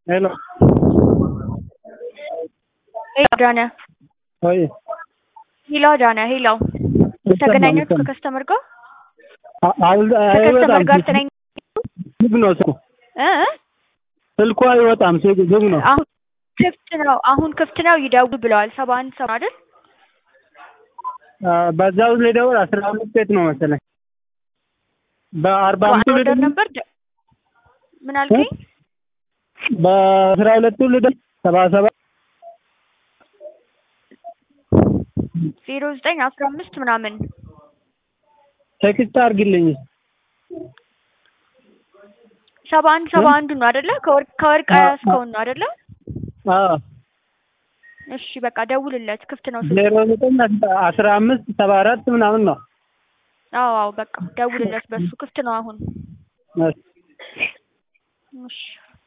ሄሎ ሄሎ አዳነ ወይ ሄሎ አዳነ ሄሎ ተገናኛችሁ ከከስተመር ጋር ከከስተመር ጋር ተገናኝ ዝግ ነው ስልኩ እ ስልኩ አይወጣም ዝግ ዝግ ነው አሁን ክፍት ነው አሁን ክፍት ነው ይደውሉ ብለዋል ሰባ አንድ ሰው አይደል በዛው ልደውል አስራ አምስት ቤት ነው መሰለኝ በአርባ አምስቱ ኦርደር ልደውል ነበር ደ- ምን አልከኝ በአስራ ሁለቱ ልደውል ሰባ ሰባት ዜሮ ዘጠኝ አስራ አምስት ምናምን ቴክስት አድርግልኝ ሰባ አንድ ሰባ አንዱ ነው አይደለ ከወርቅ ከወርቅ አዎ፣ ያስከውን ነው አይደለ አዎ እሺ በቃ ደውልለት ክፍት ነው ስልኩ ዜሮ ዘጠኝ አስራ አምስት ሰባ አራት ምናምን ነው አዎ አዎ በቃ ደውልለት በሱ ክፍት ነው አሁን እሺ። እሺ